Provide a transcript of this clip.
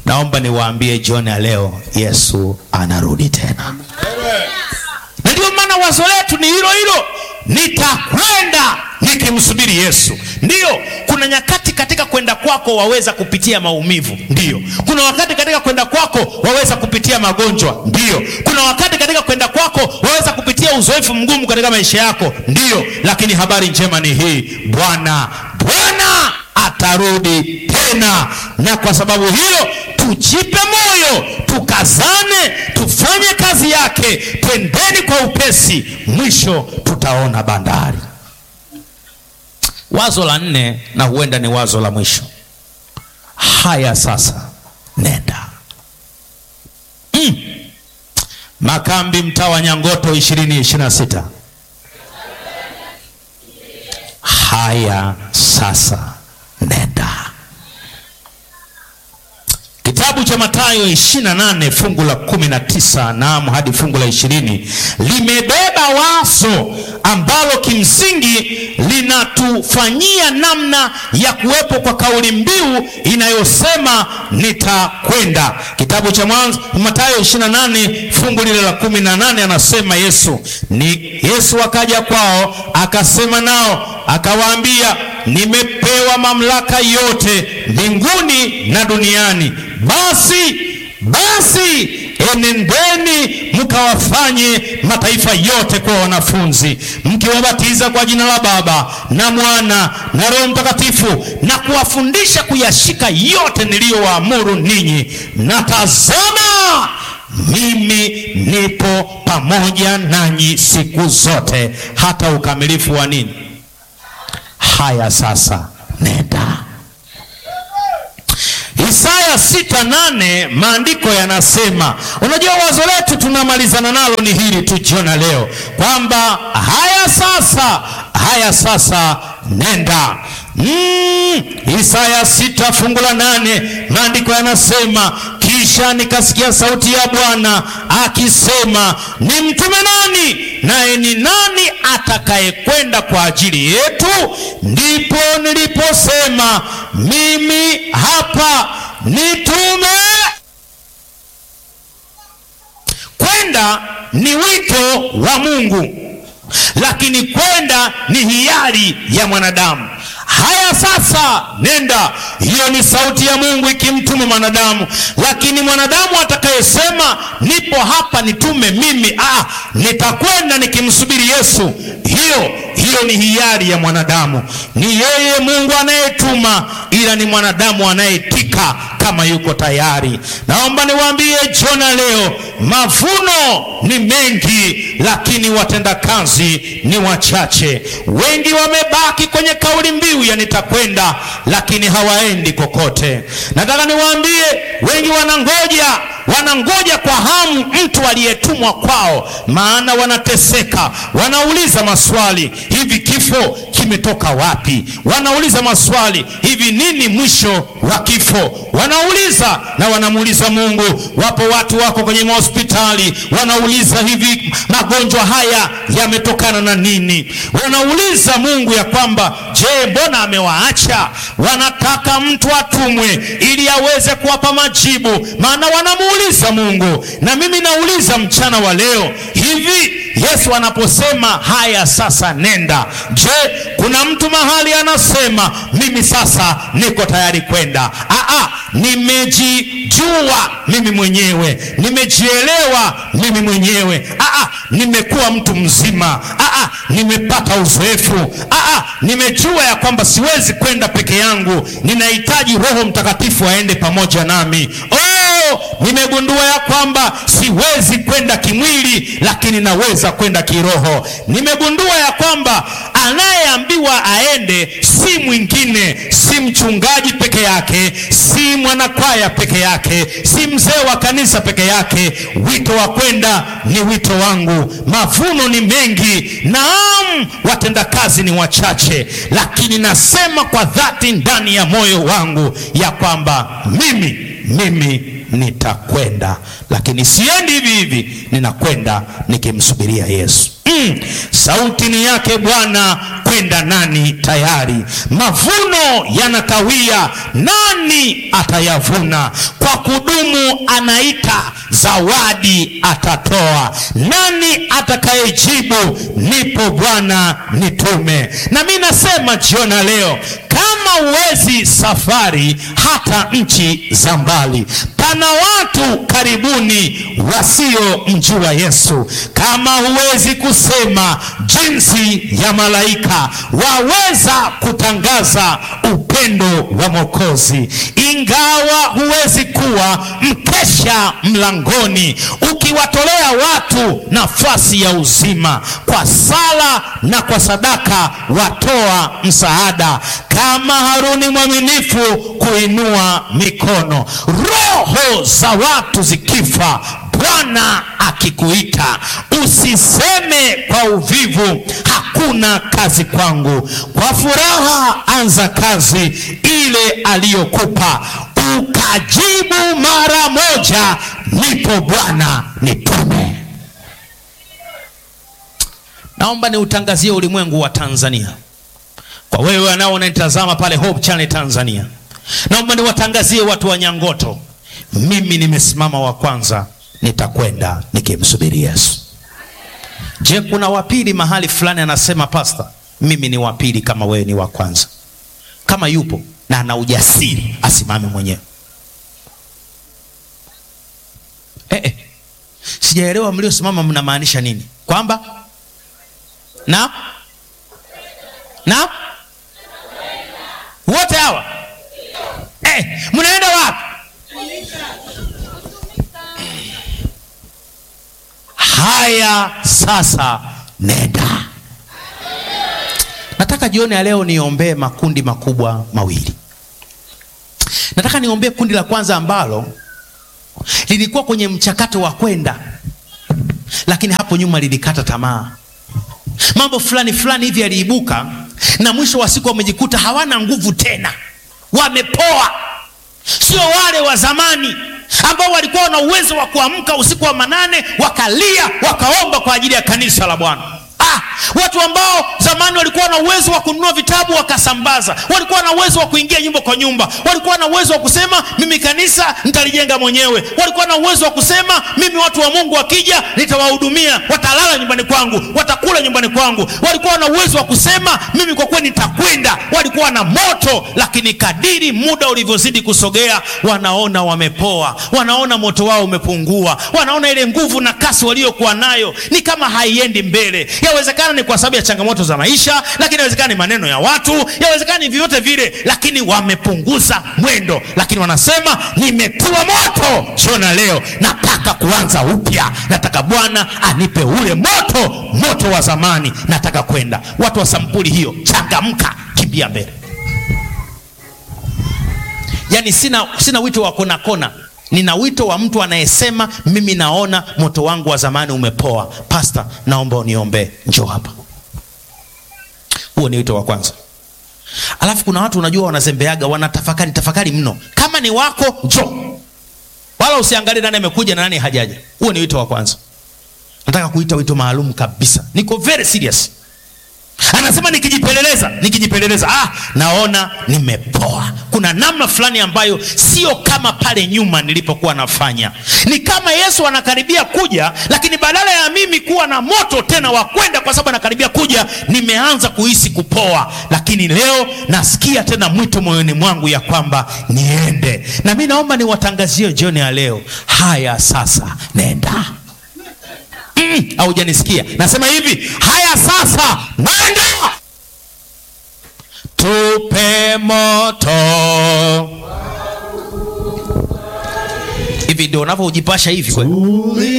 naomba niwaambie jioni ya leo yesu anarudi tena na ndio maana wazo letu ni hilo hilo nitakwenda nikimsubiri yesu ndiyo kuna nyakati katika kwenda kwako waweza kupitia maumivu ndiyo kuna wakati katika kwenda kwako waweza kupitia magonjwa ndiyo kuna wakati katika kwenda kwako waweza kupitia uzoefu mgumu katika maisha yako ndiyo lakini habari njema ni hii bwana bwana atarudi tena na kwa sababu hiyo tujipe moyo tukazane tufanye kazi yake twendeni kwa upesi mwisho tutaona bandari wazo la nne na huenda ni wazo la mwisho haya sasa nenda mm. makambi mtaa wa nyangoto ishirini ishiri na sita haya sasa nenda kitabu cha matayo 28 fungu la 19 naam hadi fungu la 20 limebeba wazo ambalo kimsingi linatufanyia namna ya kuwepo kwa kauli mbiu inayosema nitakwenda kitabu cha mwanzo matayo 28 fungu lile la 18 anasema yesu ni yesu akaja kwao akasema nao akawaambia nimepewa mamlaka yote mbinguni na duniani basi basi enendeni mkawafanye mataifa yote kuwa wanafunzi mkiwabatiza kwa jina la baba na mwana na roho mtakatifu na kuwafundisha kuyashika yote niliyowaamuru ninyi na tazama mimi nipo pamoja nanyi siku zote hata ukamilifu wa nini haya sasa nenda Isaya sita nane maandiko yanasema, unajua wazo letu tunamalizana nalo ni hili tu jiona leo kwamba haya sasa, haya sasa nenda. Mm, Isaya sita fungu la nane maandiko yanasema, kisha nikasikia sauti ya Bwana akisema, ni mtume nani? Naye ni nani atakayekwenda kwa ajili yetu? Ndipo niliposema mimi hapa, nitume. Kwenda ni wito wa Mungu, lakini kwenda ni hiari ya mwanadamu. Haya sasa, nenda. Hiyo ni sauti ya Mungu ikimtuma mwanadamu, lakini mwanadamu atakayesema nipo hapa, nitume mimi, ah, nitakwenda nikimsubiri Yesu, hiyo hiyo ni hiari ya mwanadamu. Ni yeye Mungu anayetuma, ila ni mwanadamu anayetika kama yuko tayari. Naomba niwaambie jona leo, mavuno ni mengi, lakini watendakazi ni wachache. Wengi wamebaki kwenye kauli mbiu ya nitakwenda, lakini hawaendi kokote. Nataka niwaambie, wengi wanangoja wanangoja kwa hamu mtu aliyetumwa kwao, maana wanateseka. Wanauliza maswali, hivi kifo kimetoka wapi? Wanauliza maswali, hivi nini mwisho wa kifo? Wanauliza na wanamuuliza Mungu. Wapo watu wako kwenye mahospitali, wanauliza hivi magonjwa haya yametokana na nini? Wanauliza Mungu ya kwamba je, mbona amewaacha? Wanataka mtu atumwe ili aweze kuwapa majibu, maana wanamuuliza Mungu. Na mimi nauliza mchana wa leo, hivi Yesu anaposema haya sasa nenda, je, kuna mtu mahali anasema mimi sasa niko tayari kwenda? Aa, nimejijua mimi mwenyewe, nimejielewa mimi mwenyewe. Aa, nimekuwa mtu mzima. Aa, nimepata uzoefu. Aa, nimejua ya kwamba siwezi kwenda peke yangu, ninahitaji Roho Mtakatifu aende pamoja nami. Oh, nimegundua ya kwamba siwezi kwenda kimwili, lakini naweza kwenda kiroho. Nimegundua ya kwamba anayeambiwa aende si mwingine, si mchungaji peke yake, si mwanakwaya peke yake, si mzee wa kanisa peke yake. Wito wa kwenda ni wito wangu. Mavuno ni mengi, naam, watendakazi ni wachache, lakini nasema kwa dhati ndani ya moyo wangu ya kwamba mimi mimi nitakwenda, lakini siendi hivi hivi, ninakwenda nikimsubiria Yesu. Mm, sauti ni yake Bwana, kwenda nani tayari? Mavuno yanakawia, nani atayavuna? Kwa kwa kudumu anaita, zawadi atatoa. Nani atakayejibu nipo Bwana, nitume? Na mi nasema jioni ya leo, kama uwezi safari hata nchi za mbali, pana watu karibuni wasiomjua Yesu. Kama huwezi kusema jinsi ya malaika, waweza kutangaza upendo wa Mwokozi. Ingawa huwezi kuwa mkesha mlangoni, ukiwatolea watu nafasi ya uzima, kwa sala na kwa sadaka watoa msaada, kama Haruni mwaminifu kuinua mikono. Roho za watu zikifa, Bwana akikuita, usiseme kwa uvivu, hakuna kazi kwangu. Kwa furaha anza kazi ile aliyokupa, ukajibu mara moja, nipo Bwana, nitume. Naomba niutangazie ulimwengu wa Tanzania, kwa wewe anao unanitazama pale Hope Channel Tanzania, naomba niwatangazie watu wa Nyangoto, mimi nimesimama wa kwanza, nitakwenda nikimsubiri Yesu. Je, kuna wapili mahali fulani anasema pasta, mimi ni wapili kama wewe ni wa kwanza? Kama yupo na ana ujasiri asimame mwenyewe. Eh, eh. Sijaelewa mliosimama mnamaanisha nini? Kwamba na na wote hawa eh, mnaenda wapi? Haya, sasa nenda. Nataka jioni ya leo niombee makundi makubwa mawili. Nataka niombee kundi la kwanza ambalo lilikuwa kwenye mchakato wa kwenda, lakini hapo nyuma lilikata tamaa. Mambo fulani fulani hivi yaliibuka, na mwisho wa siku wamejikuta hawana nguvu tena, wamepoa. Sio wale wa zamani ambao walikuwa na uwezo wa kuamka usiku wa manane wakalia wakaomba kwa ajili ya kanisa la Bwana. Ah, watu ambao zamani walikuwa na uwezo wa kununua vitabu wakasambaza, walikuwa na uwezo wa kuingia nyumba kwa nyumba, walikuwa na uwezo wa kusema mimi kanisa nitalijenga mwenyewe, walikuwa na uwezo wa kusema mimi watu wa Mungu wakija nitawahudumia, watalala nyumbani kwangu, watakula nyumbani kwangu, walikuwa na uwezo wa kusema mimi kwa kweli nitakwenda, walikuwa na moto. Lakini kadiri muda ulivyozidi kusogea, wanaona wamepoa, wanaona moto wao umepungua, wanaona ile nguvu na kasi waliokuwa nayo ni kama haiendi mbele. Yawezekana ni kwa sababu ya changamoto za maisha, lakini yawezekana ni maneno ya watu, yawezekana ni vyovyote vile, lakini wamepunguza mwendo, lakini wanasema nimetiwa moto shona, leo nataka kuanza upya, nataka Bwana anipe ule moto, moto wa zamani, nataka kwenda. Watu wa sampuli hiyo, changamka, kimbia mbele. Yani sina, sina wito wa kona kona nina wito wa mtu anayesema mimi naona moto wangu wa zamani umepoa. Pasta, naomba uniombee, njoo hapa. Huo ni wito wa kwanza. Alafu kuna watu unajua, wanazembeaga, wanatafakari tafakari mno. Kama ni wako njoo, wala usiangalie nani amekuja na nani hajaja. Huo ni wito wa kwanza. Nataka kuita wito maalum kabisa, niko very serious. Anasema nikijipeleleza, nikijipeleleza, ah, naona nimepoa. Kuna namna fulani ambayo sio kama pale nyuma nilipokuwa nafanya. Ni kama Yesu anakaribia kuja, lakini badala ya mimi kuwa na moto tena wa kwenda, kwa sababu anakaribia kuja, nimeanza kuhisi kupoa. Lakini leo nasikia tena mwito moyoni mwangu ya kwamba niende, na mi naomba niwatangazie jioni ya leo, haya sasa, nenda Haujanisikia? Mm, nasema hivi, haya sasa nenda, tupe moto. Hivi ndio unavyojipasha hivi kweli?